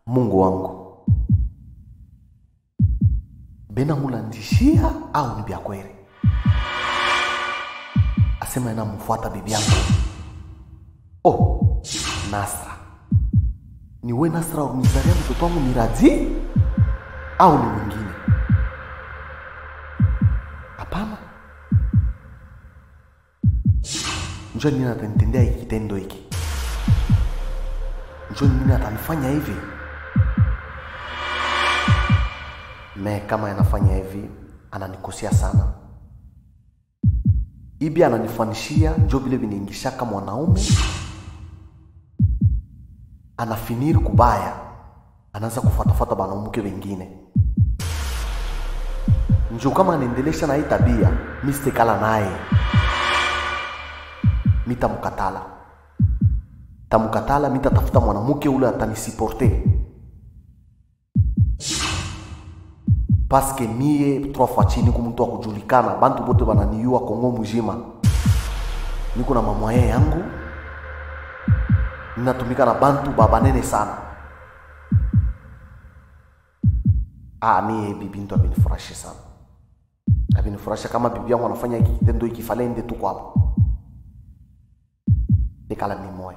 mungu wangu benamulandishia au ni vya kweli asema inamfuata bibi yangu oh nasra ni we nasra unizalia mtoto wangu miradi au ni mwingine hapana njoo nini atanitendea hiki kitendo hiki njoo nini atanifanya hivi me kama anafanya hivi ananikosea sana ibi ananifanishia njo vile vinaingishaka mwanaume anafiniri kubaya anaanza kufuatafuata banamuke wengine njo kama anaendelesha na hii tabia mi sitekala naye mitamkatala tamkatala mitatafuta mwanamke ule atanisiporte paske mie trois fois chini ku mtu akujulikana bantu bote bananiyua kongo muzima niko na mamwaye yangu ninatumika na bantu babanene sana ah, mie bibi ntu abinifurahishe sana abinifurahisha kama bibi yangu anafanya hiki kitendo hiki falende tu kwapo tekala mimoya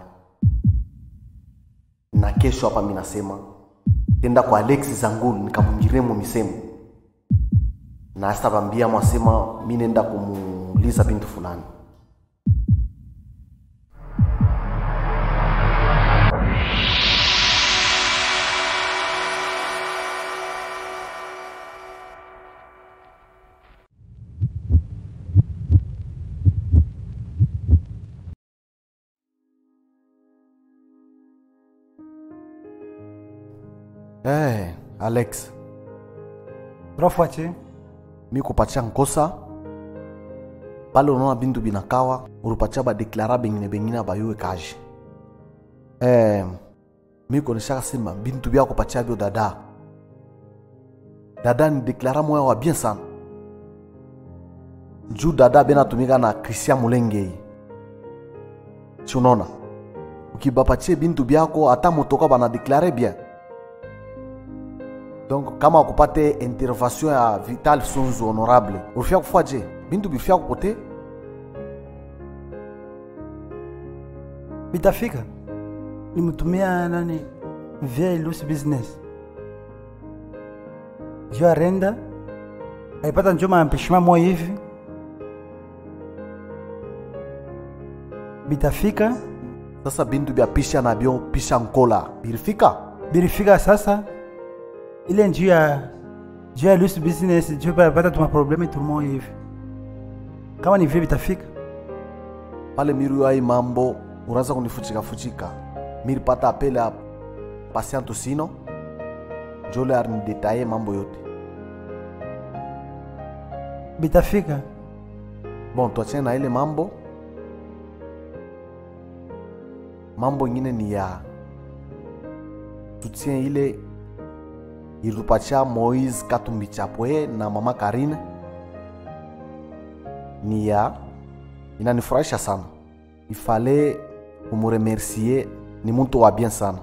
na kesho hapa mi nasema tenda kwa alexi zangulu nikamwingiremo misemo na astabambia mwasema mi nenda kumuuliza bintu fulani hey, alex Profuache, mi kupatia nkosa pale unaona bintu binakawa ulipatia badeklara bengine bengine abayuwe kaji eh, mi koneshaka sema bintu bya kupatia byo dada dada ni deklara moya wa bien sana juu dada benatumika na christian mulengei si unaona ukibapatie bintu byako hata motoka banadeklare bien donc kama akupate intervention ya vital sunzu honorable ulifia kufua je bintu bifia kukote bitafika nimtumia nani via loose business juu arenda alipata njo mampeshima moya hivi bitafika sasa bintu bya pisha na byo pisha nkola bilifika bilifika sasa ile njuu ya juu ya loose business juu alipata tuma probleme tumoya hivi kama ni vile bitafika pale miru ai mambo unaanza kunifuchika fuchika miripata apele ya pasiantu sino jole arinidetaye mambo yote bitafika bon tuachane na ile mambo mambo ingine ni ya tutie ile ilitupatia moise katumbi chapwe na mama karine ni ya inanifurahisha sana ifale kumuremercie ni mtu wa bien sana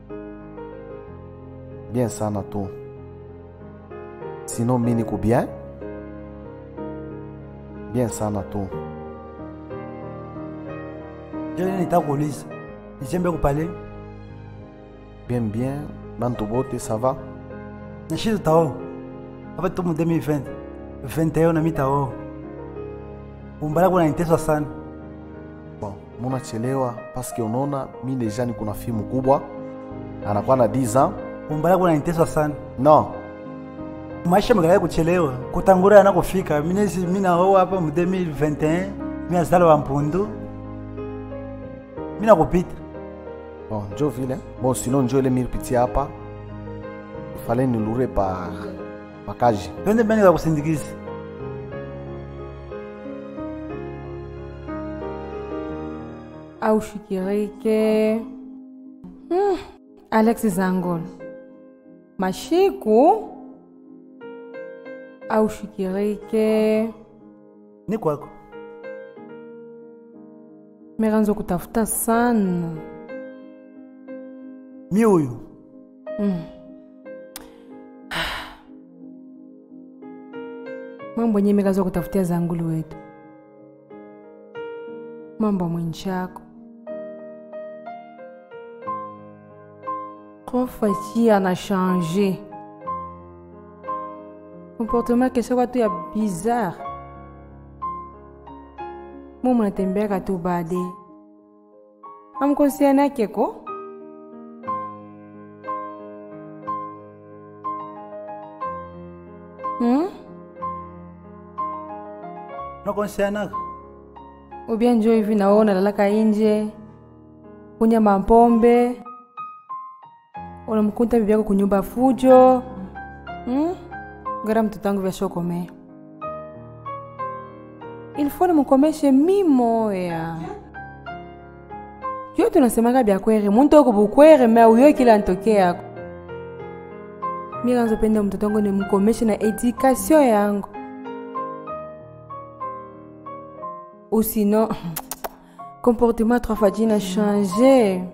bien sana tu sino mi niko bien bien sana tu njo ile nitaka kuuliza nijembe kupale bien bien bantu bote ça va na shi tutao apa tu mu 2020 21 na mitao umbala kuna niteswa sana bon munachelewa paske unaona mi deja niko na fimu kubwa anakuwa na 10 ans umbala kuna niteswa sana non maisha magala kuchelewa kutangura yana kufika minezi minaoa hapa mu 2021 minazala wa mpundu mina kupita bon njo vile bon sino njo ile miripitia hapa ifale nilure pa pakaji twende mbele kwa kusindikiza aushikirike hmm. alex zangol mashiku aushikirike ni kwako meranza kutafuta sana mi huyu Mm. mambo yenyewe mikaza kutafutia zangulu wetu mambo mwenchako trois fois ci ana changé comportement keshakuwa tu ya bizarre mu munatembeaka tu bade amkosiana keko hmm? nakonsianaka ubia njo hivi nawe unalalaka inje kunya mapombe unamkuta bibi yako kunyumba fujo hmm? ngara mtoto wangu vyashokomea ilifo nimukomeshe mimoya yo tunasemaka byakwere muntu oko bukwere me uyo kila ntoke yako mi kanzopenda mtoto wangu nimukomeshe na edikasio yangu ou sinon comportement trois fois jina changé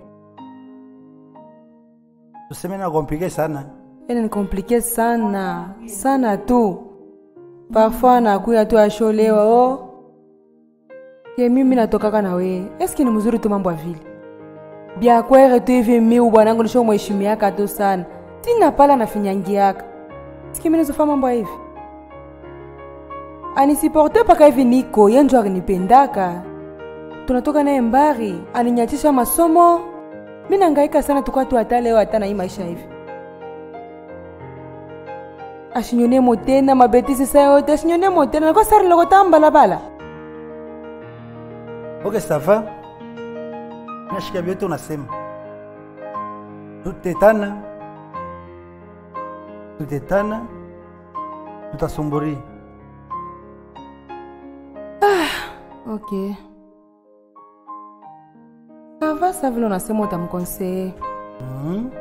tuseme na komplike sana ene ni komplike sana sana tu parfois nakuya tu asholewa o ye mimi natokaka na weye eske ni mzuri tu mambo ya vile byakwere tu hivi miu bwanangu nisho mheshimiaka tu sana tina pala nafinyangiaka eske mi nizofa mambo ya hivi anisiporte paka hivi niko ye njo akinipendaka tunatoka naye mbari aninyachisha masomo mi nangaika sana tukwa tu hata leo hata na hii maisha hivi ashinyonemo tena mabetisi sa yote ashinyonemo tena nakwa sari loko tambalabala ok sava nashika vyote unasema tutetana tutetana tutasumburia ok sava sa vile unasema utamkonseye Mhm.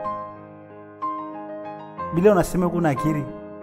bila unasema kuna akiri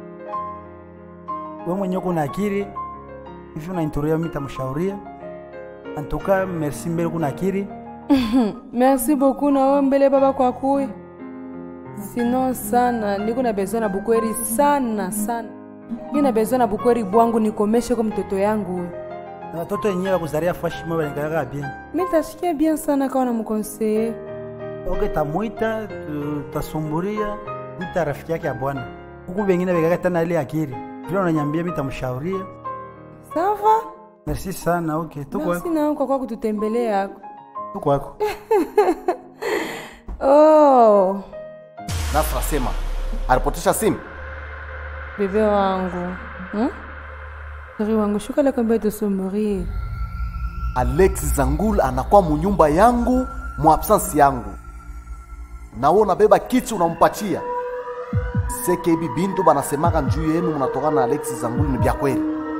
we mwenyewe kuna akiri hivi unainturia mi tamshauria antuka merci mbele kuna akiri merci beaucoup na wewe mbele baba kwa kuya sinon sana niko na besoin na bukweri sana sana mi na besoin na bukweri bwangu nikomeshe kwa mtoto yangu huyu na watoto wenyewe wakuzaria fashima balengaka bien mi tashikia bien sana kawa namkonseye ok tamwita tutasumburia wita rafiki yake ya bwana huku bengine bekaka tana ile akiri vile unanyambia mi tamshauria sava merci sana ok merci tukwako nawe kwa kwa kututembelea yako tukwako oh Nasra sema alipotesha simu. bebe wangu hmm? Sheri wangu shuka la kwambia tusumurie Alex Zangul anakuwa munyumba yangu mu absence yangu, na wewe unabeba kiti unampatia seke. Hivi bintu banasemaka njuu yenu munatokana na Alex Zangul ni vya kweli?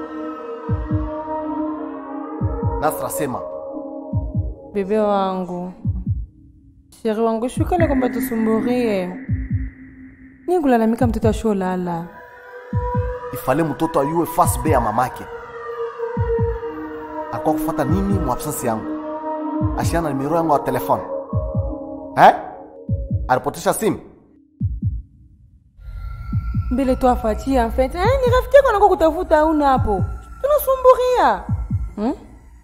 Nasra sema bebe wangu sheri wangu shuka la kwambia tusumurie nikulalamika mtoto asholala ifale mtoto ayue face be ya mamake akuwa kufata nini mu absence yangu, ashiana nimero yangu ya telefone eh? alipotesha simu mbele tu afatia en fait eh, ni rafiki yako anako kutafuta una hapo tunasumburia hmm?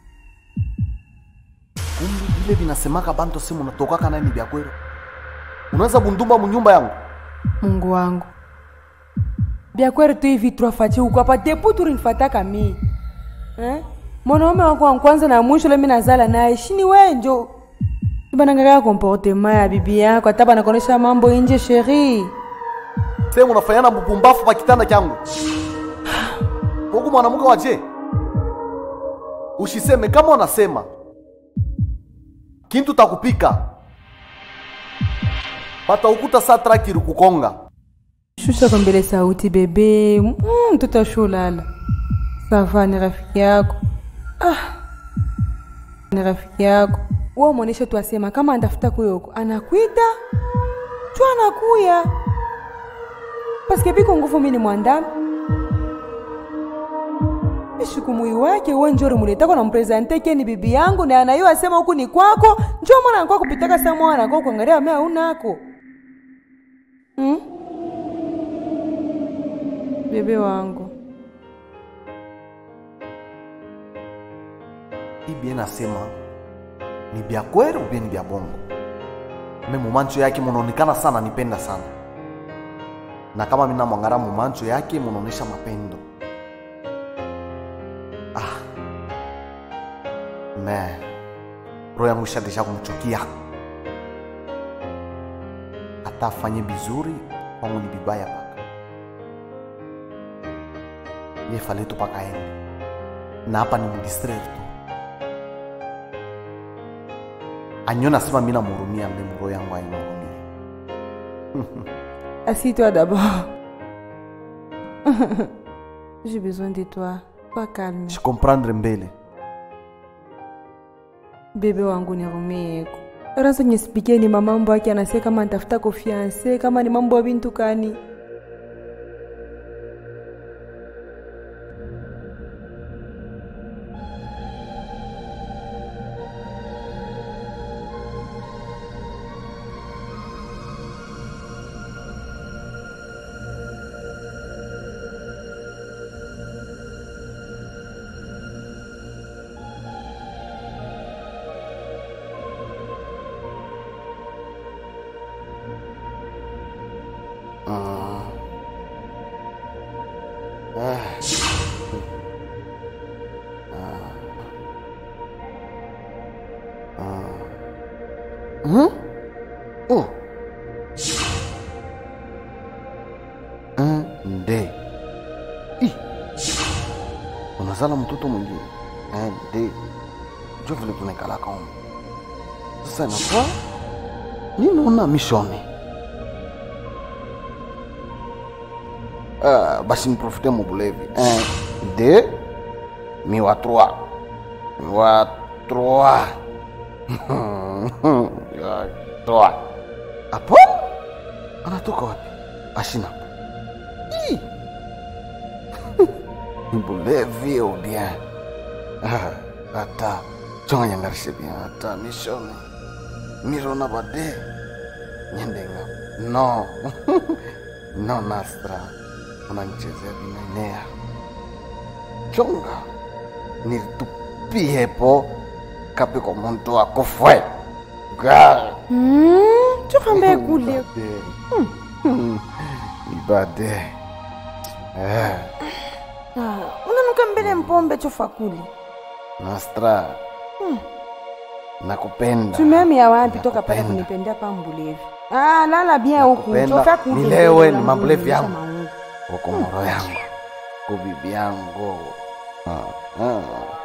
kumbi vile vinasemaka bantu simu unatokaka naye ni vya kweli. Unaweza bundumba munyumba yangu mungu wangu byakweri tu hivi twafachi uko hapa depu turinifataka mi eh? mwanaume wako wa kwanza na mwisho lemi nazala naye shini wenjo banangaka komportema ya bibi yako hata banakonesha mambo inje sheri sehemu unafanyana bupumbafu pa kitanda changu huku mwanamke waje ushiseme kama unasema kintu takupika pata ukuta saa trakiri kukonga shusha kwa mbele sauti bebe Mm, mtoto ashulala sava ni rafiki yako ah. ni rafiki yako wa mwoneshe tu asema kama andafuta kuyoko anakwita tu anakuya paske biko nguvu mini mwandami ishukumui wake uwe njori muletako na mprezante keni bibi yangu na anayo asema huku ni kwako njo mwana nakwa kupitaka sa mwana kwa kuangalia mea unako hmm? bebe wangu hii bie nasema ni bya kweli ubie ni bya bongo me mumancho yake munaonekana sana nipenda sana na kama mina mwangara mumancho yake munaonesha mapendo ah. me roho yangu ishadesha kumchukia hata afanye vizuri kwangu ni vibaya paka yefaletu paka ende na hapa ni mdistraire tu anyona sema mi namhurumia mbe mroho yangu ainihurumie Assieds-toi d'abord. J'ai besoin de toi. Pas calme. shikomprendre mbele Bebe wangu nirumeko. Ranzo nyesipikie ni mamambo yake anase kama nitafuta konfiance kama ni mambo ya bintu kani. oh. nde Ih. unazala mtoto mwingine Eh, nde jo vile tunaekalaka umu sasa inakuwa ninaona mishone Ah, basi niprofite mubulevi Eh, de mi wa trois mi wa trois Ya, trois apo anatoka wapi ashina Ih. Mbulevi ou bien Ah, ata chonga nyangarishe bien ata mishone mirona bade nyendenga no no nastra unanichezea vinaenea chonga nilitupiepo kapiko muntu akufwe ga Hmm, tukambe kule. ibade eh, Ah, unanuka mbele mpombe chofa kuli nastra nakupenda tumeamia wapi toka pale Nakupenda. kunipendea pa mbulevi ah, lala bien huku Nakupenda. chofa kuli Nilewe, mbele ni la mambulevi mbulevi yangu. kama huyu. ukomoro yangu kubibi yangu Ah, ah.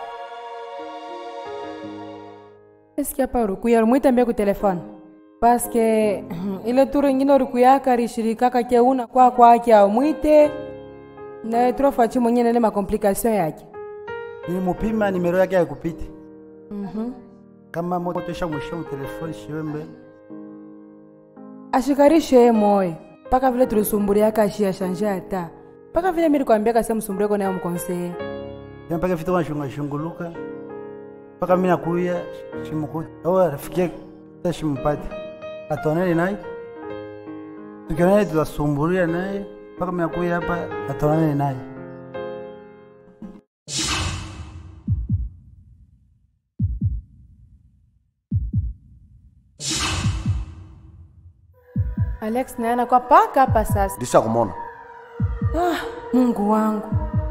Eske hapa urikuya rumwitambia ku telefone paske ile turu ingine urikuyaka rishirikaka keuna kwa kwake aumwite naye trofachi mwenye nele makomplikasio yake nilimupima nimero yake haikupita kama moto isha mwisho telefoni shiwe mbele ashikarishe ye moyo mpaka vile tulisumburiaka ashiyashanje ata mpaka vile mirikwambiaka se msumbureko naye mkonseye Ya mpaka vitu wanashunga shunguluka mpaka mimi nakuya shimukuti au rafiki yake ta shimpati atonane naye tukionane tutasumburia naye mpaka mimi nakuya hapa atonane naye alex naye anakuwa paka hapa sasa ndisha kumona ah, mungu wangu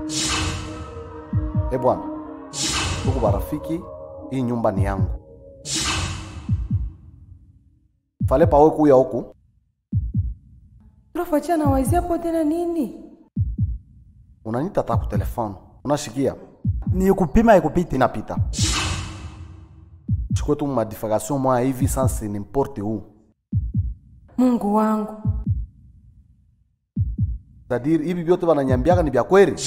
e bwana huku barafiki hii nyumba ni yangu fale pawe kuya huku trofachi anawazia po tena nini unanita ta ku telefone unashikia ni kupima haikupita inapita chukue tu madifacation moya hivi sanse nimporte où mungu wangu cetadire hivi vyote wananyambiaka ni vya kweli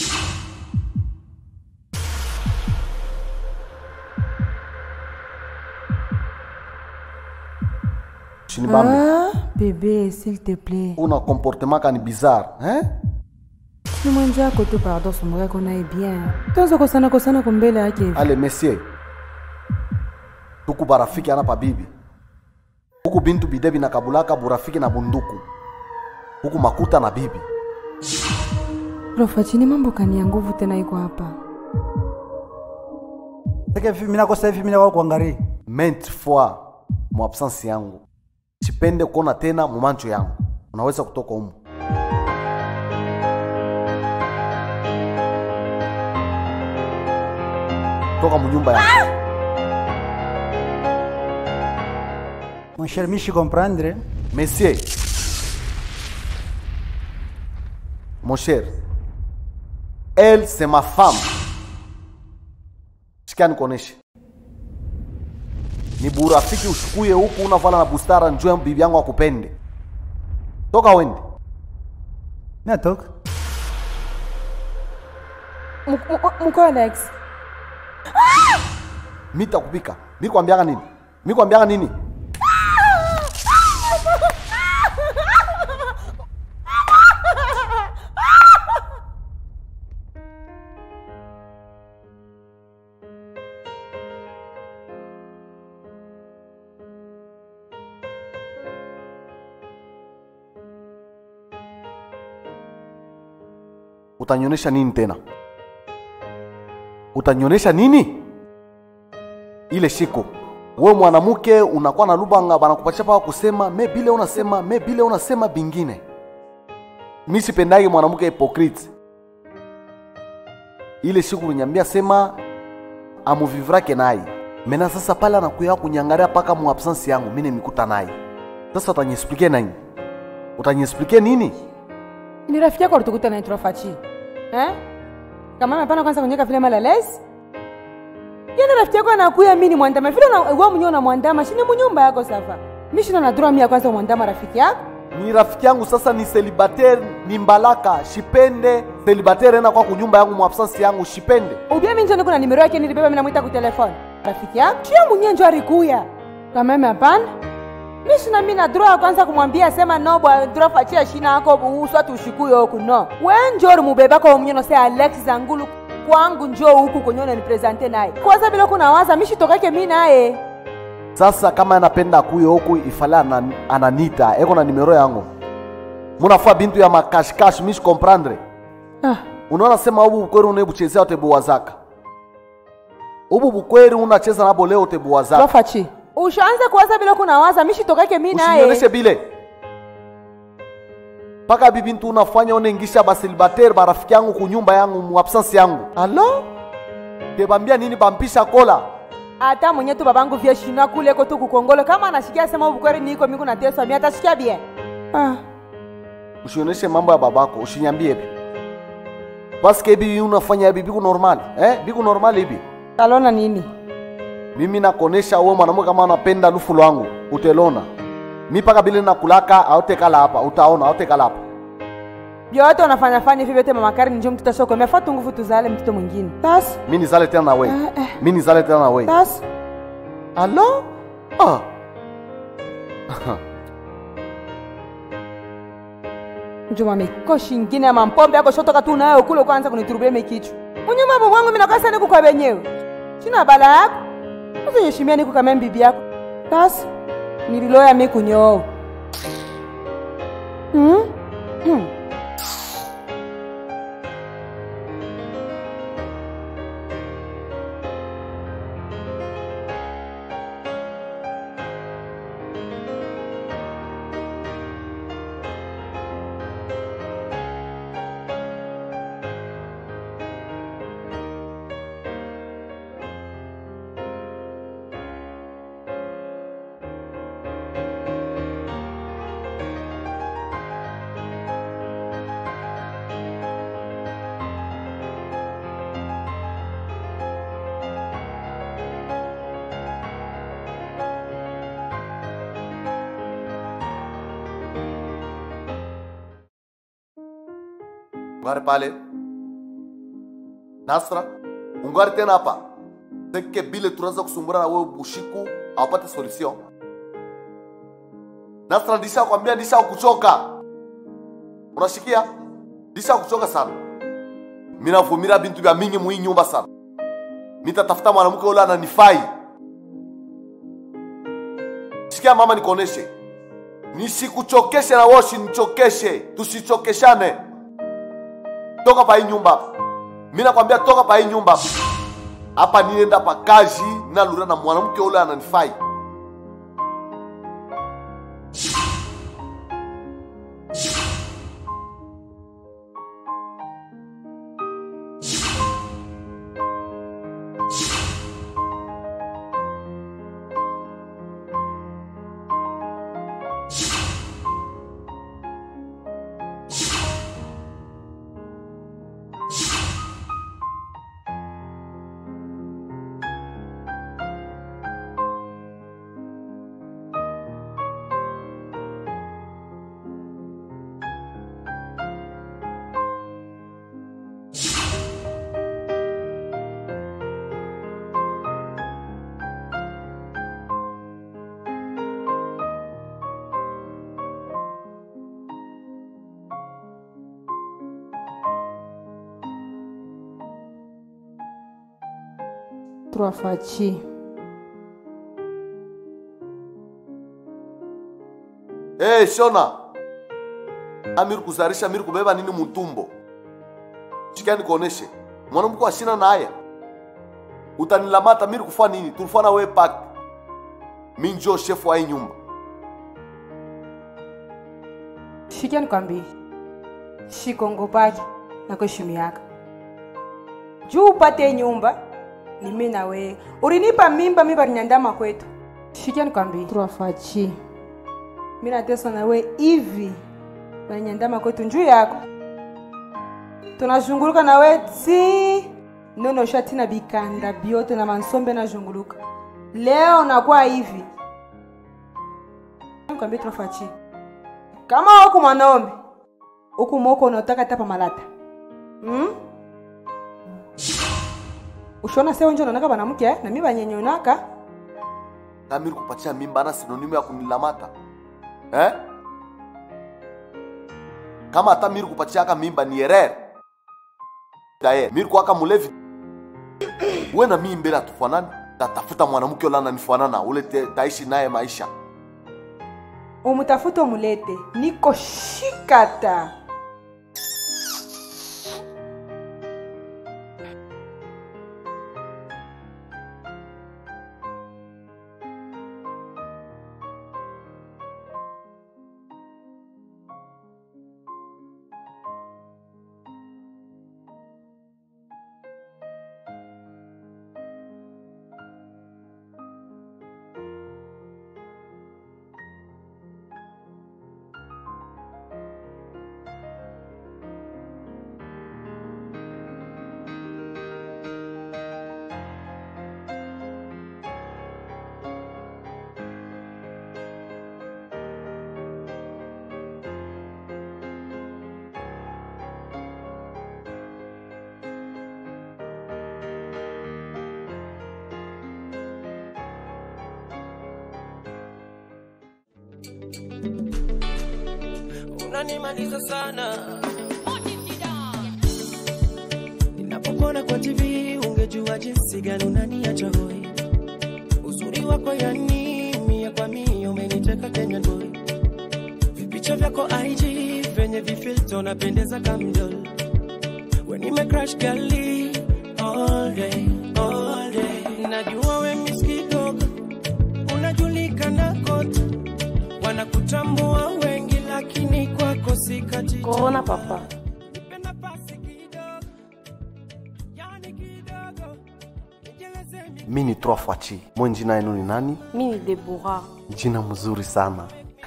shinibambe ah, bebe s'il te plaît una comportement kani bizarre hein? ni mwenjako tu pardon sumbureko naye bien toza kosana kosana kumbele yake hivi ale monsieur tuku barafiki ana pabibi huku bintu bide binakabulaka burafiki na bunduku huku makuta na bibi Rofachini, mambo kani ya nguvu tena iko hapa. Sasa hivi mimi nakosa hivi mimi na kuangalia. maintes fois mu absence yangu sipende kuona tena mumancho yangu unaweza kutoka humu toka munyumba yangu Mon cher, mishi comprendre. Monsieur, mon cher, elle c'est ma femme. Sikia nikuoneshe, ni burafiki ushukuye huku unavala na bustara, njue bibi yangu akupende. Toka wende. Natoka. Mko Alex, Mi takupika. Mi kwambiaga nini? Mi kwambiaga nini? Utanyonyesha nini tena? Utanyonyesha nini? ile shiko we mwanamke unakuwa na lubanga banakupatia paka kusema me bile unasema me bile unasema bingine mi sipendagi mwanamke hypocrite ile siku ulinyambia sema amuvivrake naye mena sasa pale anakuya kunyangaria paka mu absence yangu mi nimikuta naye sasa utanyesplike nini utanyesplike nini ni rafiki yako alitukuta naye Rofachi eh? Kama hapana kwanza kunyeka vile malalesi yana rafiki yako anakuya mimi ni mwandama vile na wewe mwenyewe unamwandama shini munyumba yako safa mimi shina na droit mimi ya kwanza mwandama rafiki yako ni rafiki yangu sasa ni celibatere ni mbalaka shipende celibatere ena kwa kunyumba yangu mu absence yangu shipende ubia mimi njoo kuna nimero yake nilibeba mimi namuita ku telefone rafiki yako kia mwenyewe njoo alikuya kama mimi hapana mimi shina mimi na droit ya kwanza kumwambia sema no bwa droit fachia shina yako buuswa tushikuyo huku no wewe njoo mubeba kwa mwenyewe no say Alex Zangulu kwangu njoo huku kwenye unanipresente naye kwanza bila kunawaza mimi shitokake mimi naye sasa kama anapenda kuyo huku ifale anan, ananita eko na nimero yangu munafaa bintu ya makashkash mishi comprendre ah. unaona sema ubu bukweri unebuchezea utebuwazaka ubu bukweri unacheza nabo leo utebuwazaka Rofachi ushaanza kuwaza bila kunawaza mimi shitokake mimi naye usinioneshe bile mpaka bibintu unafanya unengisha basilibatere barafiki yangu kunyumba yangu mu absence yangu alo tebambia nini bampisha kola hata mwenye tu babangu vye shina kule ko tu kukongolo kama anashikia sema ubukweri niko miku na teswa mimi atashikia bien ah. usioneshe mambo ya babako ushinyambie bi paske bibi unafanya bibi normal eh biku normal hivi talona nini mimi nakonesha uwe mwanamke kama anapenda lufu lwangu utelona mi paka bile nakulaka autekala hapa utaona autekala hapa vyote unafanya fanya hivyo vyote mama Karen njoo mtoto soko umefata nguvu tuzale mtoto mwingine tas mi nizale tena na wei Eh, eh. mi nizale tena na wei tas alo ah. njuma mikoshi ingine ya mampombe yako shotoka tu nayo kule kwanza kuniturubia mekichu mwenye mambo mwangu mimi nakasa niku kwa benyewe sina bala yako usiheshimia niku kama bibi yako tas nililoya mimi kunyoo hmm? hmm. ungari pale nasra ungari tena hapa seke bile tunaanza kusumbura na wewe bushiku awapate solution nasra ndisha kwambia ndisha kuchoka unashikia ndisha kuchoka sana minavumira bintu vya mingi muhii nyumba sana mitatafuta mwanamke ule ananifai shikia mama nikuoneshe nisikuchokeshe na wewe usinichokeshe tusichokeshane toka pa hii nyumba hapa mi nakwambia toka pa hii nyumba hapa hapa nienda pa kazi nalura na mwanamke ule ananifai Trois fachi. hey, shona amiri kuzarisha amiri kubeba nini mutumbo sikia nikuoneshe mwanamke ashina na haya utanilamata miri kufa nini tulifana we pak mi njo shefu wa hii nyumba Shikia nikwambie, shikongo pake na kuheshimiaka juu upate nyumba ni mimi na wewe. Ulinipa mimba, mimba niandama kwetu. Shikia nikwambie, trois fachi. Mimi natesa na wewe hivi banyandama kwetu njuu yako, tunazunguluka na wewe ti nono shati na bikanda biote na mansombe nazunguluka. Leo nakuwa hivi, nikwambie trois fachi kama huku mwanaume huku mwoko unataka tapa malata hmm? ushona sewe njo naonaka banamke eh? na mi banyenyonaka kamiri kupatia mimba na sinonimu ya kunilamata eh? kama hata miri kupatia aka mimba ni erere daye miri kwaka mulevi we na mii mbele atufanani tatafuta mwanamke ule ananifanana ule te- taishi naye maisha umutafute umulete niko shikata unanimaliza sana ninapokona kwa tv ungejua jinsi gani unaniacha hoi uzuri wako yani mia kwa mia umeniteka kenya boy vipicha vyako ig venye vifilto napendeza kamdol we nime crash gali all day all day najua we miss kidogo unajulikana kote wanakutambua wengi lakini kwako sikati Corona papa. Nipe nafasi kidogo, yani kidogo, nijeleze mi- mi ni trois fachi mwe jina yenu ni nani Mi ni Deborah. jina mzuri sana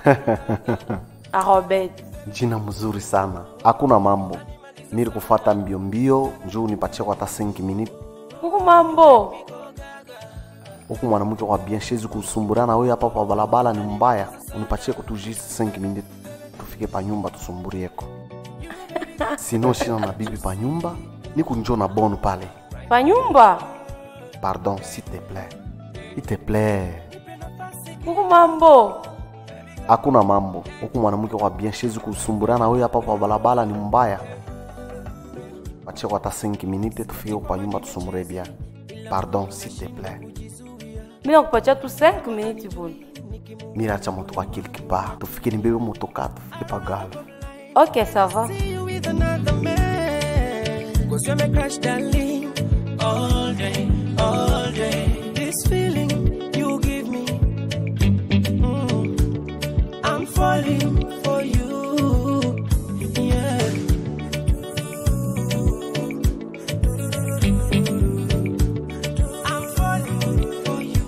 Arobet. jina mzuri sana hakuna mambo miri kufata mbio mbio njuu nipatie kwa hata 5 minute Kuku mambo. huku mwanamke kwa bien shezi kusumburana wewe hapa kwa balabala ni mbaya unipatie kutu just 5 minute tufike pa nyumba tusumburieko sino shina na bibi pa nyumba ni kunjo na bonu pale Pa nyumba. pardon s'il te plaît il te plaît Kuku mambo. hakuna mambo huku mwanamke kwa bien shezi kusumburana wewe hapa kwa balabala ni mbaya patie kwa hata 5 minute tufike kwa nyumba tusumbure bien pardon s'il te plaît Mi nakupatia tu 5 minutes bwana. miracha moto kwa quelque part tufike nimbebe motoka tufike pagala Ok, ça va. see you with another man. Cause you're my crush, darling. All day, all day. This feeling you give me. mm, I'm falling for you. Yeah. I'm falling for you.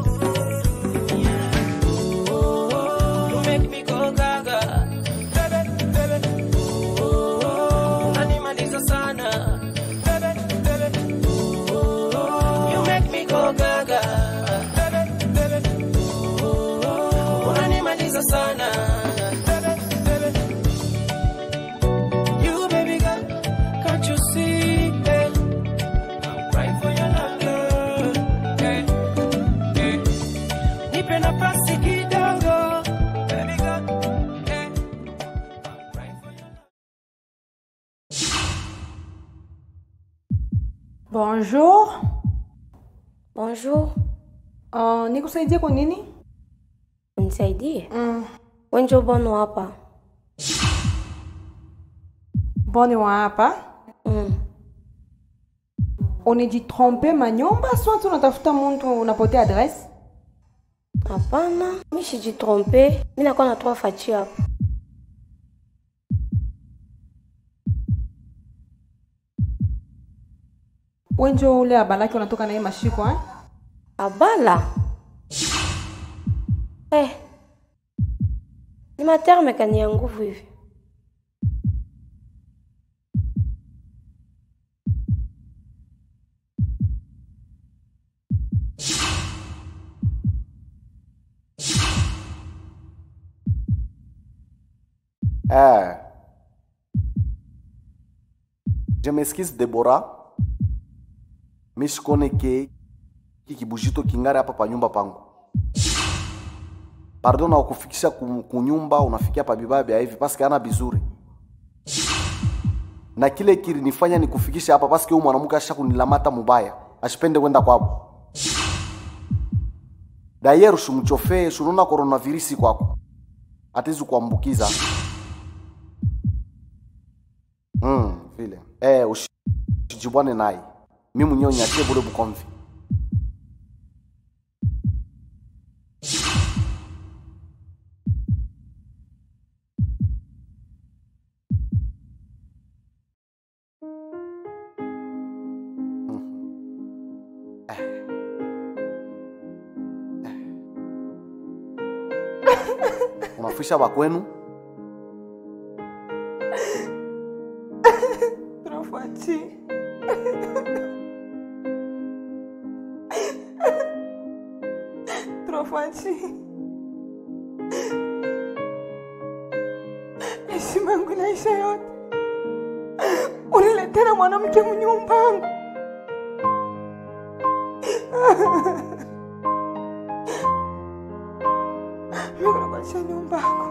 Yeah. Oh, you make me go gaga. Baby, baby. Oh, unanimaliza sana. Baby, baby. Oh, you make me go gaga. Baby, baby. Oh, unanimaliza sana. Baby, baby. You baby girl, can't you see? eh? I'm crying for your love, girl. Eh, eh. Nipe nafasi kidogo, baby girl. Eh, I'm crying for your love. Bonjour. Bonjour. Uh, nikusaidie kwa nini? Unisaidie? Mm. Wenjo bono hapa. Boni wa hapa. Mm. Unajitrompe manyumba soit unatafuta mtu unapotea adresse? Hapana, mi sijitrompe. Mi nakuwa natoa fachi hapa. Wenjo ule abalaki unatoka naye mashiko eh? Abala. Eh. Ni materme kani ya nguvu hivi. Eh. Je m'excuse Deborah. Mi sikone ke kikibujito kingare hapa pa nyumba pangu. Pardon na kufikisha ku- kunyumba unafikia pa bibaya hivi paske ana bizuri. Na kile kilinifanya nikufikisha hapa paske huyu mwanamke asha kunilamata mubaya. Ashipende kwenda kwabo. Dayeru shumchofee shununa coronavirus kwako. Atizu kuambukiza. Mm, vile. Eh, ushi- usijibwane naye. Mimi mwenyewe nyatie bure bukomvi. Unafisha bakwenu? Rafati. Rafati. Heshima yangu inaisha yote. Uniletera mwanamke mnyumbangu. Mimi nakuachia nyumba yako.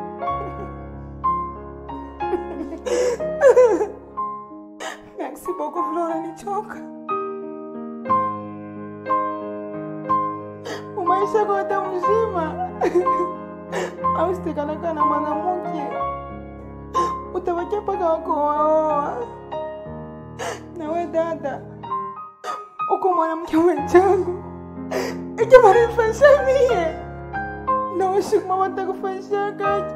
Merci beaucoup Flora nichoka. Umaisha kote mzima. Au sitekalaka na mwanamke. Utabakia mpaka wako waoa. Nawe dada. Uko mwanamke mwenzangu. Ike marifasha mie. Na ushukuma watakufasha kaki.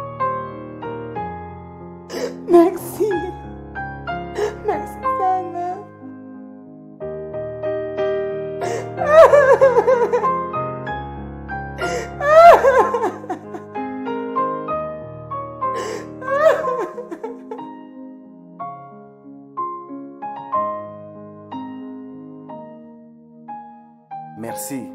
Merci. Merci sana. Merci.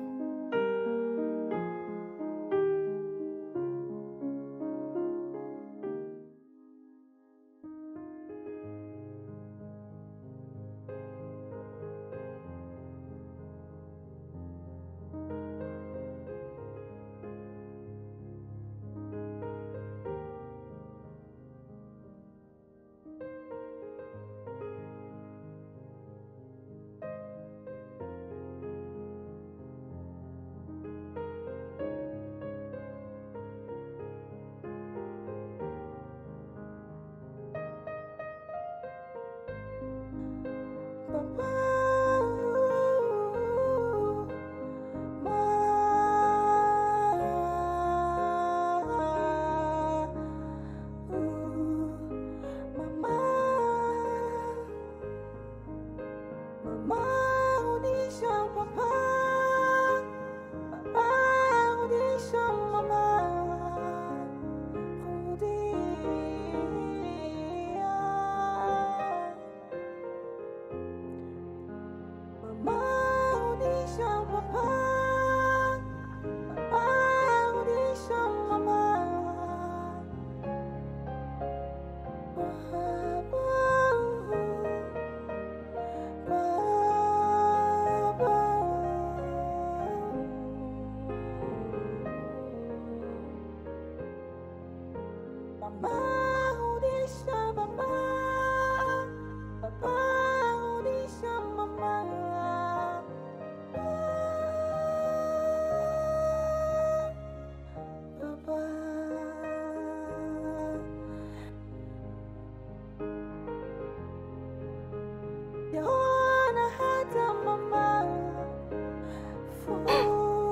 Yaona hata mama furaha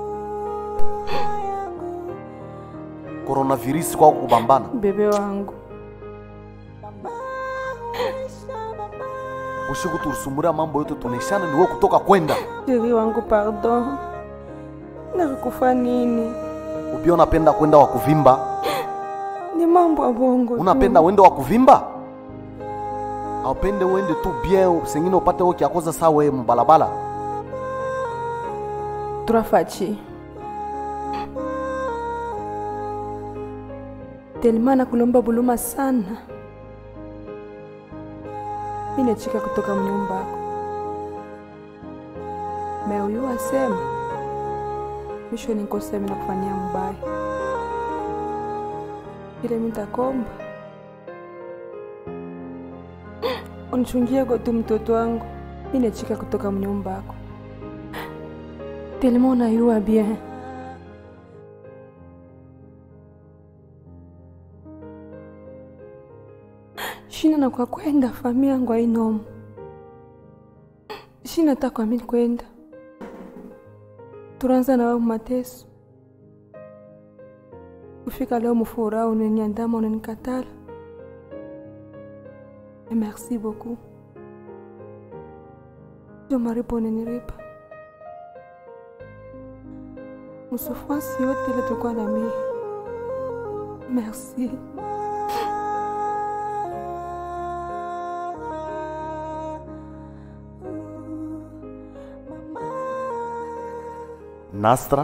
yangu coronavirus kwako kubambana bebe wangu ushiku tulisumuria mambo yote tunaishana niwe kutoka kwenda sheri wangu pardon nakikufa nini upia unapenda kwenda wa kuvimba ni mambo ya bongo tu. unapenda wende wa kuvimba aupende uende tu bien sengine upate wo kiakoza saa weye mubalabala turafaci telima nakulomba buluma sana minechika kutoka mnyumbako me uyu asema misho nikosemi na kufanyia mbaya ile mitakomba unichungie tu mtoto wangu minechika kutoka mnyumbako tellement unayua bien shina na kwa kwenda familia yangu ainomo shina ta kwa mimi kwenda turanza na wao mateso kufika leo mufuraha unaniandama unanikatala Et merci beaucoup jo maripo unaniripa msufrance yote ile tulikuwa na mimi merci nastra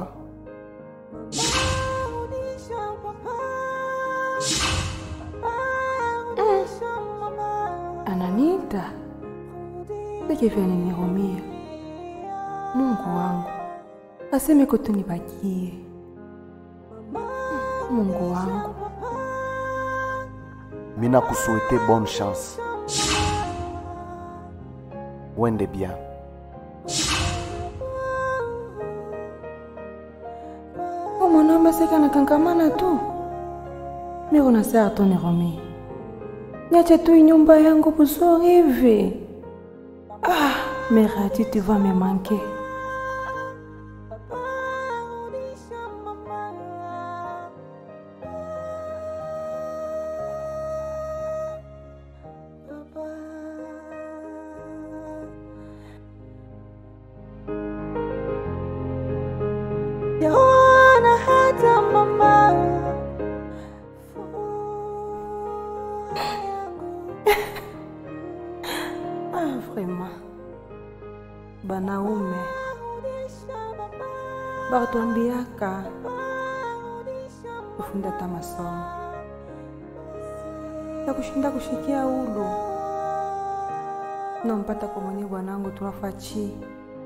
ananiita sekevya ninirumia mungu wangu aseme kutunibakie mungu wangu mina kusuete bonne chance wende bien o mwanaume seka nakankamana tu miko nasaa tu nirumia niache tu nyumba yangu buzuri hivi ah meradi tu vas me manquer Yaona hata mama ah vraiment banaume bakatwambiaka kufunda ta masomo ya kushinda kushikia ulu nampata kwa mwenye bwanangu tunafachi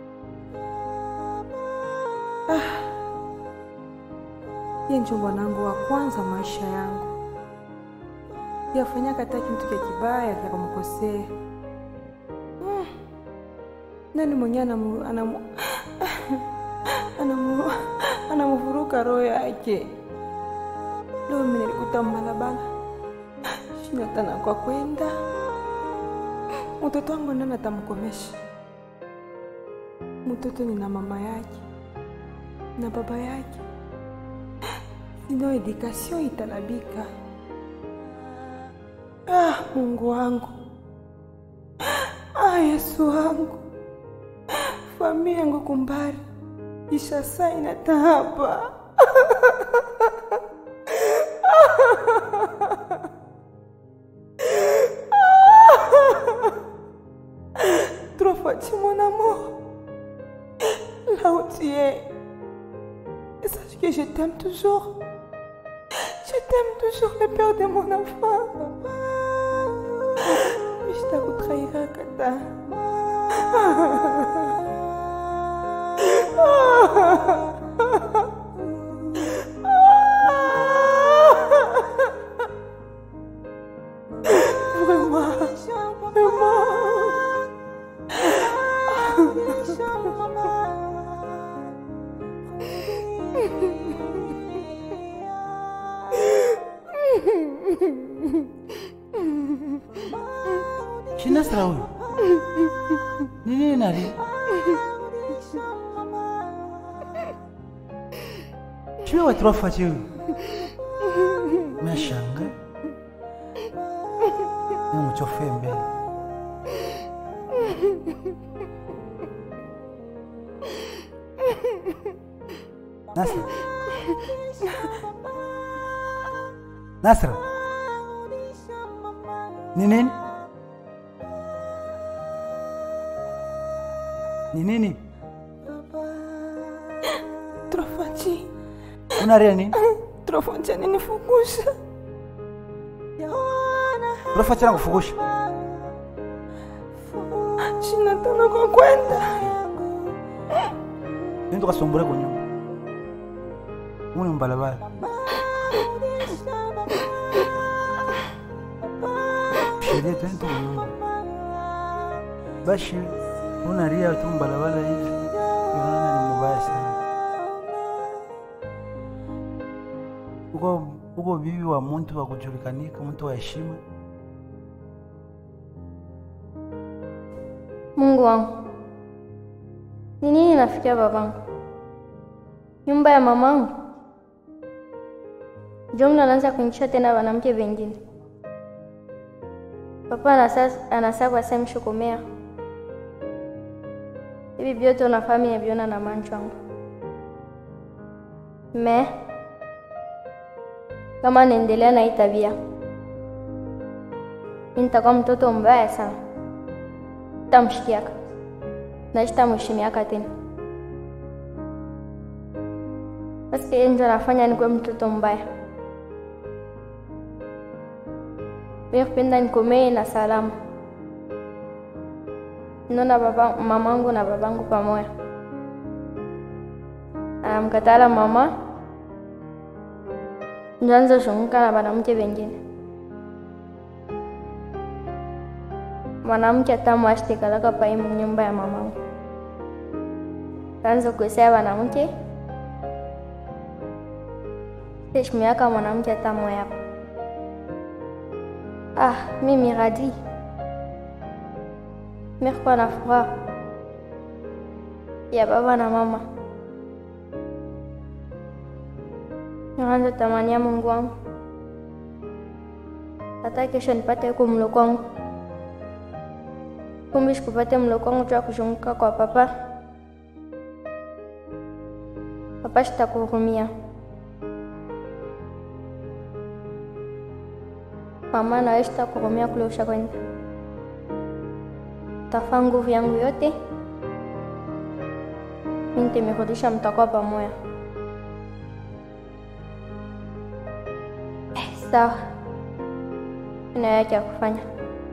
ah. ye njo bwanangu wa kwanza maisha yangu yafanya kata kintu kya kibaya kya kumkosea mm. nani mwenye anamu, anamu, anamu, anamuvuruka roho yake leo mimi nilikuta mbalabala shina tana kwa kwenda mtoto wangu nani atamkomesha mtoto ni na mama yake na baba yake sino edikasio italabika ah, mungu wangu ah, yesu wangu familia yangu kumbari isha saa inatahaba Trois fois tu mon amour. Là où tu es. Et sache que je t'aime toujours. Je t'aime toujours, le père de mon enfant. Mais je t'avoue trahira, Kata. Shinasra huyu ni nini nali Shwe watu wafache huyu Meshanga Ni mchofe mbele Nasra Nasra Ni nini? Ni nini? Trofachi, Unalia nini? Trofachi ananifukusha. Unafuata na kufugusha. Sina tena kwa kwenda. Nenda ukasumbure kwa nyumba. Muni mbalabala. Sheria twende kwa nyumba. Bashi unalia tu mbalabala hivi. Unaona ni mbaya sana. Uko uko bibi wa mtu wa kujulikanika, mtu wa heshima. Mungu wangu, ni nini nafikia babangu? Nyumba ya mamangu jumla anaanza kuingisha tena wanamke wengine. Papa anasa- anasakwa semshukumea hivi vyote unafahamu yaviona na mancho wangu me kama naendelea na hii tabia mi nitakuwa mtoto mbaya sana tamshikiaka na sitamheshimiaka tena. Basi yeye ndio anafanya nikuwe mtoto mbaya. Mimi kupenda nikomee na salama. Naona baba mamangu na babangu pamoja. Anamkatala mama ndio anza shunguka na wanamke wengine. mwanamke atamwashtikalaka paimu nyumba ya mamangu kaanza kuesea wanamke heshimiaka mwanamke atamoyapa ah mimi radi mirkuwa na furaha ya baba na mama naanza tamania mungu wangu hata kesho nipate huko mlo kwangu kumbe sikupate mlo kwangu tu ya kuzunguka kwa papa. Papa, sitakuhurumia. Mama, nawe sitakuhurumia kule ushakwenda. Tafaa nguvu yangu yote mi nitemerudisha, mtakuwa pamoja. Eh, sawa, ina yake ya kufanya.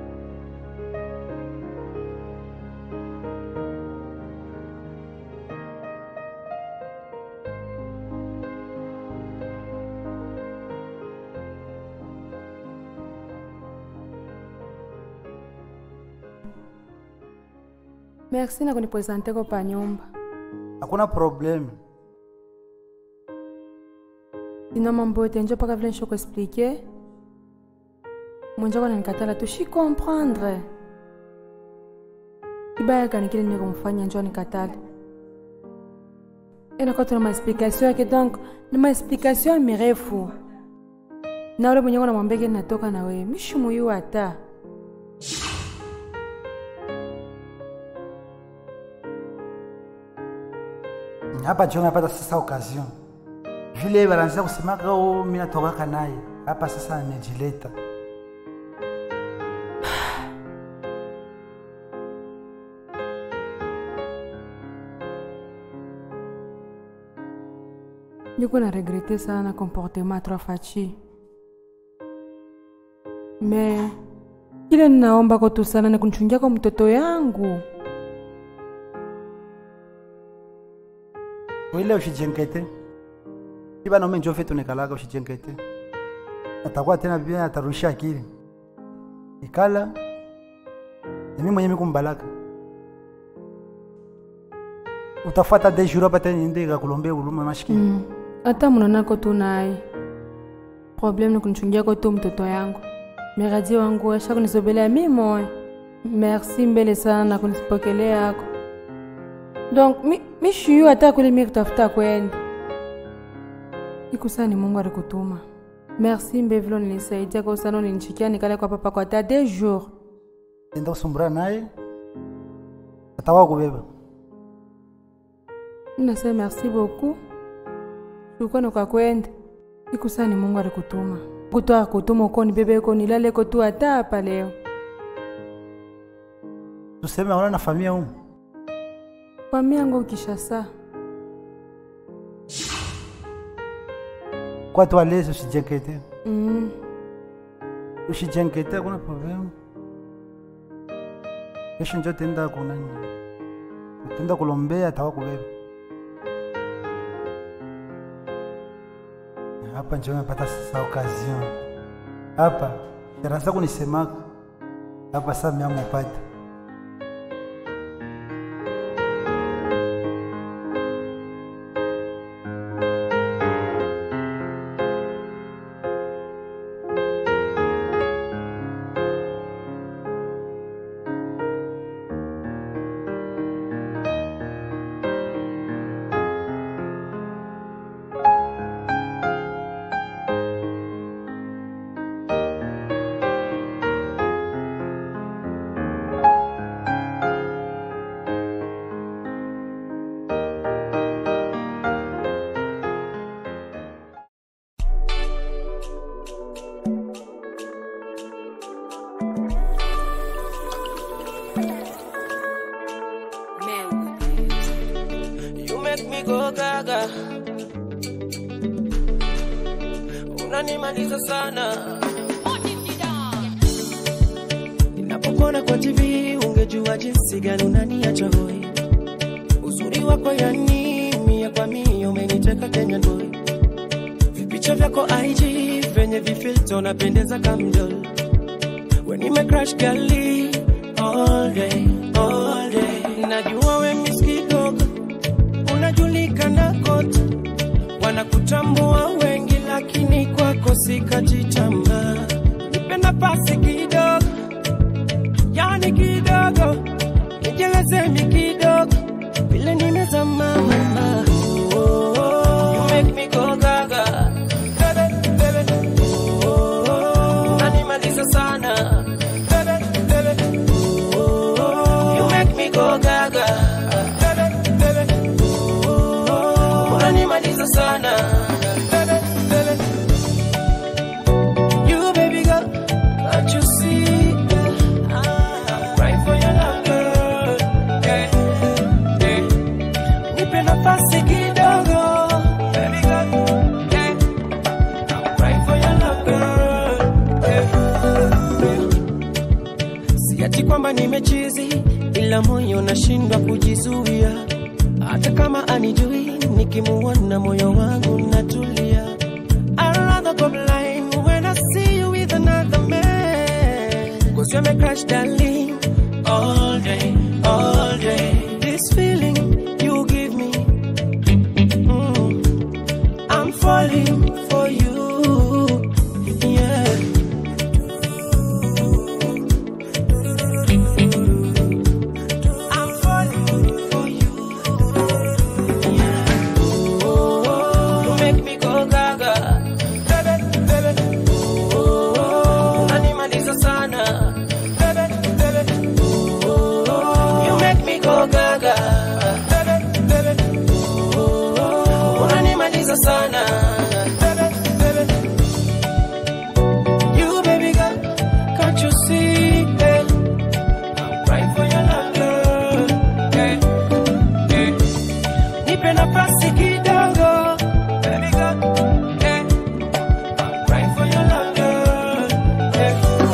merci na kunipresente ko pa nyumba Hakuna problemu. ino mambo yote njo mpaka vile nshoko explike mwenjako nanikatala tu shi comprendre ibayaka nikile niko mfanya njo nikatala enako tuna maexplication yake donc ni maexplication mirefu na ule mwenyeko namwambeke natoka na wewe mishumuyu hata Hapa John napata sasa occasion. Vile wanaanza kusemaka oh, mimi natokaka naye. Hapa sasa nimejileta. niko na regrete sana comportement trois fachi me kile ninaomba ko tu sana ni kunichungia kwa mtoto yangu Wile ushijenkete. Iba nome njo fetu nikalaka ushijenkete. Atakuwa tena bien atarusha akili. Ikala. Ni mimi mwenyewe kumbalaka. Utafuata de jour hapa tena niende kakulombea huruma mashikini. Mm. hata munanako tu naye problem ni kunichungia ko tu mtoto yangu miradi wangu asha kunisobelea mi moyo merci mbele sana na kunisipokelea yako donc mi, mi shiyu hata kule mi kutafuta kwenda ikusani mungu alikutuma merci mbevilo nilisaidia kwa usana ulinichikia nikale kwa papa kwa hata deux jours enda kusumbura naye atawa kubeba Nasema merci beaucoup. Shukrani kwa kwenda. Ikusani Mungu alikutuma. Kutoa kutuma uko ni bebe uko nilale ko tu hata hapa leo. tuseme aona na familia humu Kwa miango Kishasa. kwa tu alezi usijenkete Mm. usijenkete kuna problemu kesho njo tenda kunani tenda kulombea atawa kubeba hapa njo mepata sasa occasion hapa sharasa kunisemaka hapa saa miamupata You make me go gaga, unanimaliza sana. Ninapokona kwa TV ungejua jinsi gani unaniacha hoi. Uzuri wako yani mia kwa mia umeniteka Kenya boy. Vipicha vyako IG venye vifilto napendeza kamdol. When you make crash gali all day, all day. Najua we miss kidogo unajulikana kote, wanakutambua wengi, lakini kwako sikati tamaa. Nipe nafasi kidogo, yani kidogo, nijeleze mi kidogo, vile nimezama mama. Oh, oh, oh. You make me go gaga. Bebe, bebe. Oh, oh, oh. Unanimaliza sana. Bebe, bebe. Oh, oh, oh. You make me go gaga. Bebe, bebe unanimaliza sana Bebe, bebe. You baby girl, can't you see? I'm crying for your love, girl. Yeah, yeah. Nipe nafasi kidogo, baby girl. Yeah. I'm crying for your love, girl. Yeah, yeah. Si ati kwamba nimechizi, ila moyo nashindwa kujizuia hata kama anijui nikimuona moyo wangu natulia I'd rather go blind when I see you with another man Cause you're my crush darling All day, all day This feeling you give me mm, I'm falling for you Yeah I'm falling for you You make me go gaga. Bebe, bebe. Oh, oh, unanimaliza sana. Bebe, bebe. Oh, oh, you make me go gaga. Bebe, bebe. Oh, oh, unanimaliza sana. Bebe, bebe. You baby girl, can't you see? eh? I'm crying for your love, girl. Yeah, yeah. Nipe nafasi kidogo, baby girl. Yeah. I'm crying for your love, girl. Yeah.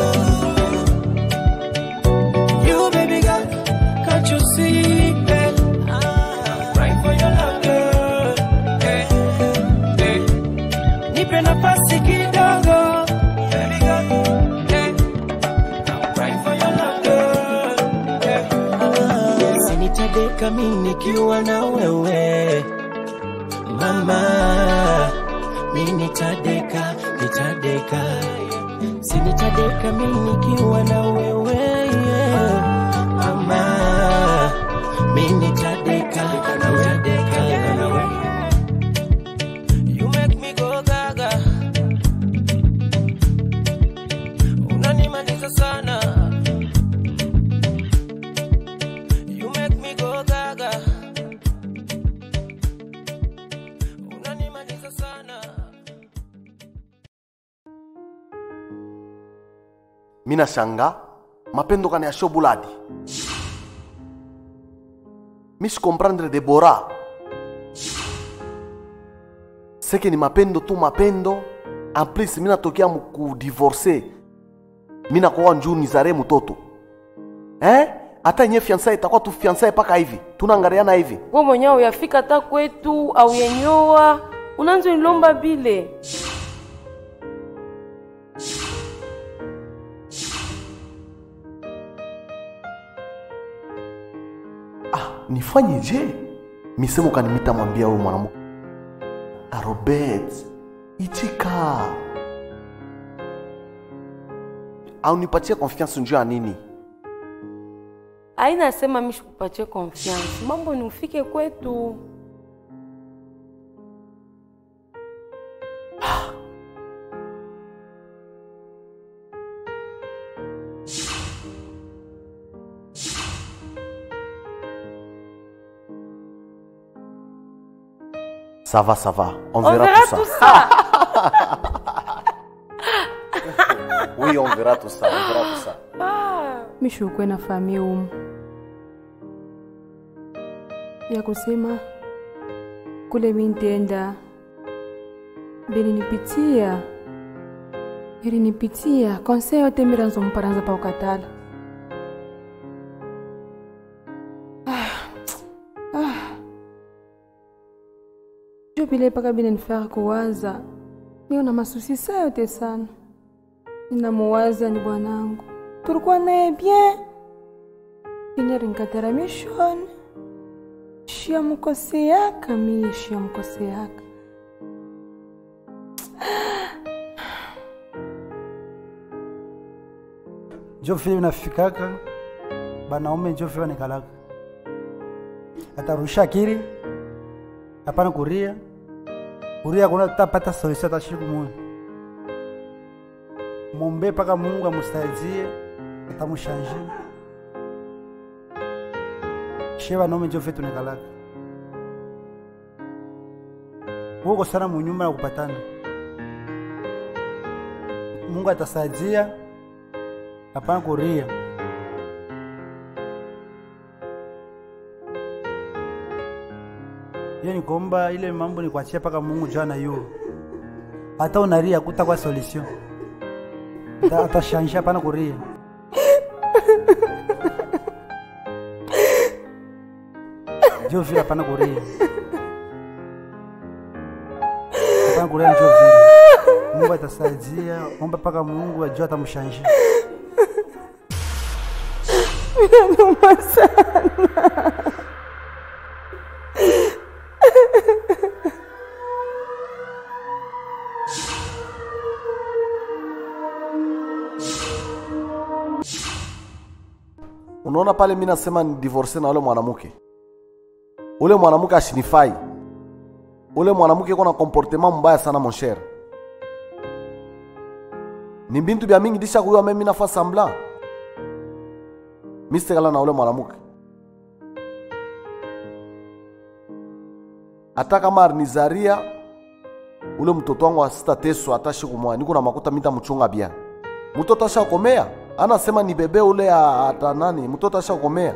You, baby girl, can't you see? Yeah. I'm crying for your love, girl. Yeah. Yeah. Nipe nafasi kidogo, baby girl. Yeah. I'm crying for your love, girl. Yeah. Sinitadeka mimi nikiwa na wewe mama, mimi nitadeka, nitadeka sinitadeka mi nikiwa na wewe yeah. mama mi nitadeka nitadeka na wewe You make me go gaga unanimaliza sana You make me go gaga unanimaliza sana mina shanga mapendo kana ya shobuladi mishi comprendre debora seke ni mapendo tu mapendo en plus mina tokea mukudivorce mina kowa njuu nizare mutoto eh? hata nye fiansae itakuwa tu fiansae paka hivi tunaangaliana hivi we mwenyewe uyafika hata kwetu au yenyoa unanzo nilomba bile nifanye je misemo kanimita mwambia huyo mwanamke "Ah, robert itika au nipatie confiance njuu ya nini aina sema mishi kupatie confiance mambo ni ufike kwetu ça va ça va on on verra, verra tout, tout ça. ça oui on verra tout ça on verra tout ça mishi ukwe na famia umu ya kusema kule mintenda belinipitia ilinipitia konse yote miranzo mparanza pa ukatala Ah, ah. jo vile mpaka bilinifaka kuwaza niyo na masusi saa yote sana ninamuwaza ni bwanangu tulikuwa naye bien inyari nkatara mishoni shiamkoseaka miye shiamkoseaka njo vile vinafikaka banaume njo vile wanikalaka atarusha akili hapana kuria kuria kuna tapata solution hata siku moja mombe mpaka mungu amusaidie atamushanje she banaume njo vile tunikalaka huko sana munyumba na kupatana mungu atasaidia hapana kuria hiyo ni kuomba ile mambo ni kuachia mpaka mungu jana yu hata unaria kuta kwa solution Ata- atashanisha hapana kuria njo vile hapana kuria hapana kuria njo vile mungu atasaidia omba mpaka mungu ajua atamshanisha noma sana unaona pale mi nasema ni divorce na ule mwanamke ule mwanamke ashinifai ule mwanamke iko na comportement mbaya sana mon cher ni bintu bya mingi disha kuyua memi nafa sambla mistekala na ule mwanamke hata kama arinizaria ule mtoto wangu asitateswa hata siku moja niko na makuta mita mchunga bia mtoto ashakomea anasema ni bebe ule ya- hata nani mtoto ashakomea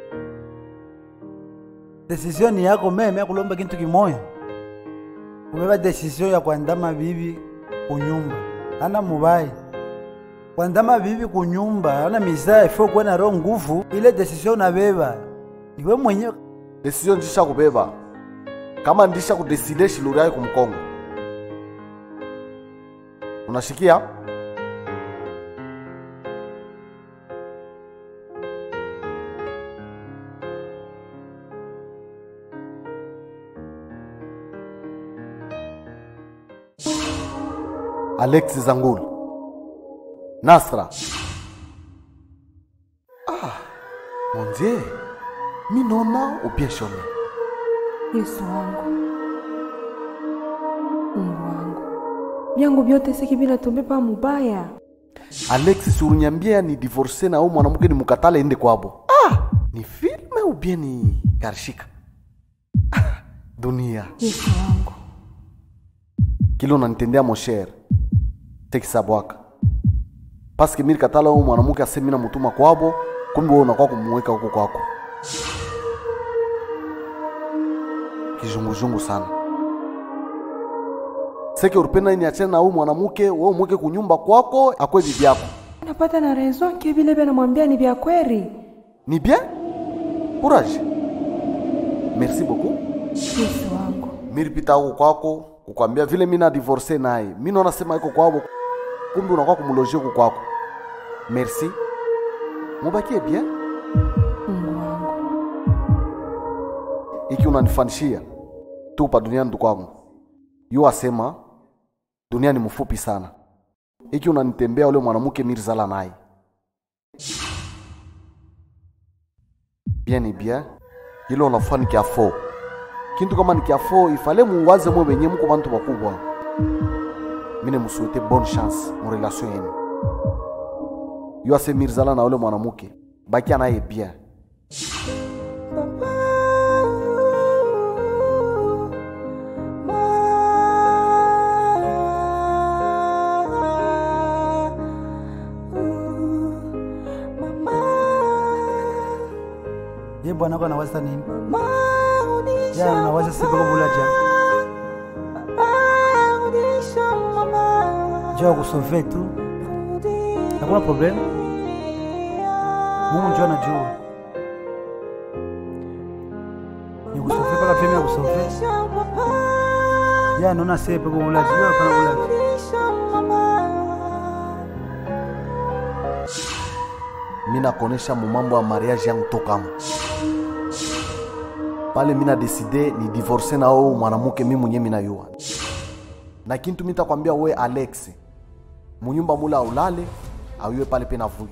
decision ni yako meme ya kulomba kintu kimoya kubeba decision ya kuandama bibi kunyumba ana mubai kuandama bibi kunyumba ana mizaa ifo kuwa na roho nguvu ile decision unabeba niwe mwenyewe desizio ndisha kubeba kama ndisha kudeside shiluri yayo kumkongo unashikia alexi zangulu Nasra. Ah, mon Dieu. Mi nona ubie shone. Yesu wangu, Mungu wangu, vyangu vyote siki vinatombe pa mubaya. Alexis uliniambia ni divorce na huyu mwanamke ni mukatale ende kwabo. Ah, ni filme ubie ni karishika. Ah, dunia. Yesu wangu, Kile unanitendea mon cher. Tekisa bwaka. Paske mimi katala huyu mwanamke asemi na mutuma kwabo, kumbe wewe unakuwa kumuweka huko kwako. Kizunguzungu sana. Seke uripenda niachane na huyu mwanamke, wewe umweke kunyumba kwako, akwe bibi yako. napata na raison ke vile vya namwambia ni vya kweli. Ni bien? Courage. Merci beaucoup. Yesu wangu, Miripita huko kwako kukwambia vile mimi na divorce naye. Mimi naona sema iko kwao kumbe unakuwa kumlojia huko kwako. Merci. Mubakie bien. Mungu wangu, Iki unanifanishia tu pa duniani ndugu wangu. Yu asema dunia ni mfupi sana. Iki unanitembea ule mwanamke mirzala naye. Bien ni bien. Ile unafanya ni kiafo. Kintu kama ni kiafo ifale muwaze mwe wenye mko bantu bakubwa. Mine musuete bonne chance mu relation yenu. Yu ase mirzala na ule mwanamke. Bakia naye bien. ye bwana ko anawaza nini jana anawaza sipeko bulaja jo ya kusove tu hakuna problem mungu njo anajua ni kusove paka femi ya kusove ya naona sepeko bulaja yo hapana bulaja mi nakonesha mumambo ya mariage yangu tokamo pale mi nadeside ni divorce na oo mwanamke mi mwenye minayua na kintu mitakwambia we alex munyumba mula aulale auiwe pale pe navuya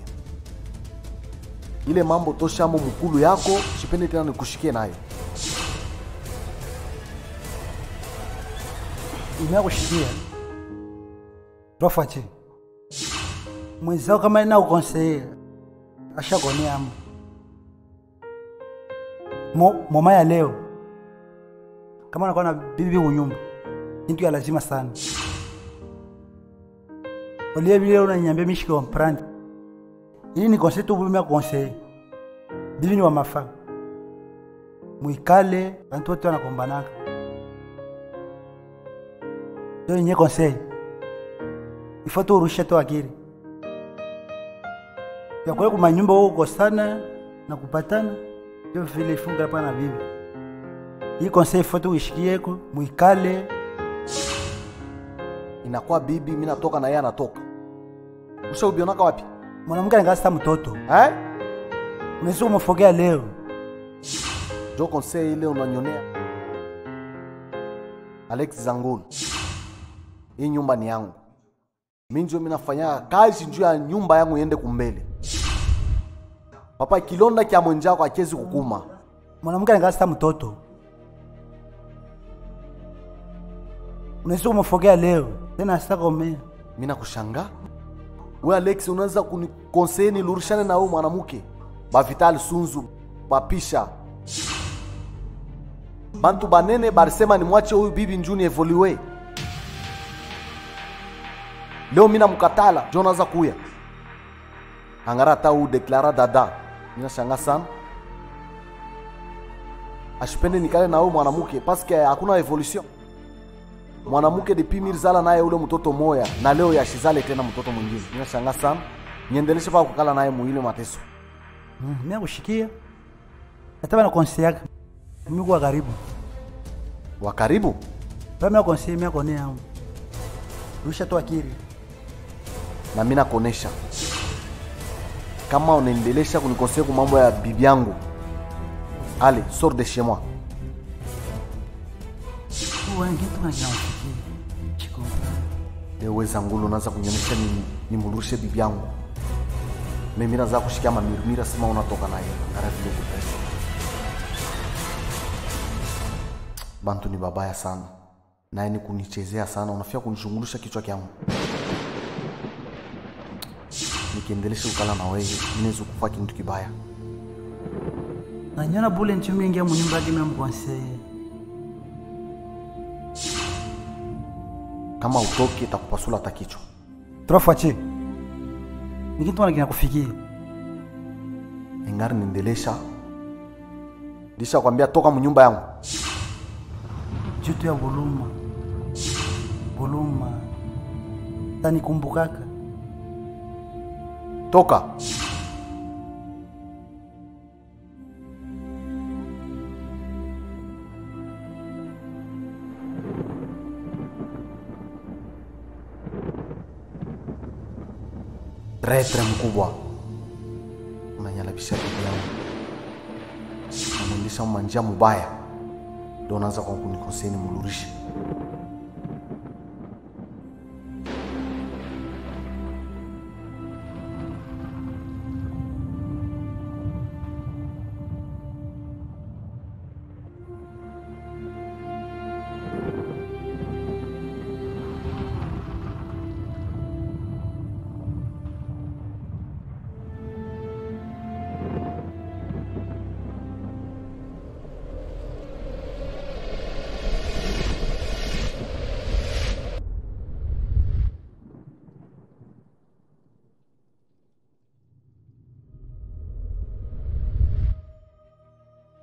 ile mambo toshamo mukulu yako sipende tena nikushikie nayo imeakushikia rofache mwenzao kama ina ukonseye ashakoneamo Mo, moma ya leo kama unakuwa na bibi unyumba kintu ya lazima sana olie vile unanyambia mishike wa mprandi ili ni konseye tu bumi ya konseye bibi ni wa mafaa mwikale bantu wote wanakombanaka ndio yenye conseil ifo tu urushe tu akili ya kule kumanyumba huko kukosana na kupatana ndio vile ifunga hapa na bibi hii conseil ifo tu uishikieko mwikale inakuwa bibi mi natoka na yeye anatoka ushaubionaka wapi mwanamke anangasta mtoto eh? unaweza kumfokea leo jo conseil ile unanyonea alex zangulu hii nyumba ni yangu mi njo minafanya kazi njuu ya nyumba yangu iende kumbele papa kilonda kya mwenjako akiwezi kukuma mwanamke anangasta mtoto unaweza kumfokea leo tena asitakomea mi nakushanga we alex unaweza kunikonseye nilurishane na huyu mwanamke bavital sunzu bapisha bantu banene barisema nimwache huyu bibi njuni evoliwe leo mina mkatala jo naza kuya angara hata u deklara dada minashanga sana ashipende nikale na huyu mwanamke paske hakuna evolution mwanamke depi mirzala naye ule mtoto moya na leo yashizale tena mtoto mwingine minashanga sana niendeleshe paka kukala naye muile mateso Mm, mimi nakushikia hata bana conseil yake mimi kwa karibu wa karibu bana mimi conseil mimi akone yangu rusha tu akili na mi nakonesha kama unaendelesha kunikosea ku mambo ya bibi yangu ale sort de chez moi tu wengi tu na kinafikia chiko ewe zangulu unaanza kunyonyesha nini nimrudishe bibi yangu mimi naza kushikia mamirimira sima unatoka naye ngara vile kutesa bantu ni babaya sana naye ni kunichezea sana unafia kunishungulisha kichwa kyangu nikiendelesha kukala na wewe inaweza kufa kintu kibaya nanyona bule nchumi ingia munyumba yake mina mkonseye kama utoke takupasula hata kichwa turafache nikintwana kinakufikia ingari niendelesha lisha kwambia toka mnyumba yangu jutu ya buluma buluma tanikumbukaka toka retre mkubwa unanyalabisha bibi yangu namwendesha manjia mubaya ndo unaanza kwa kunikoseni mulurishe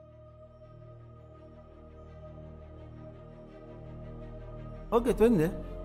ok twende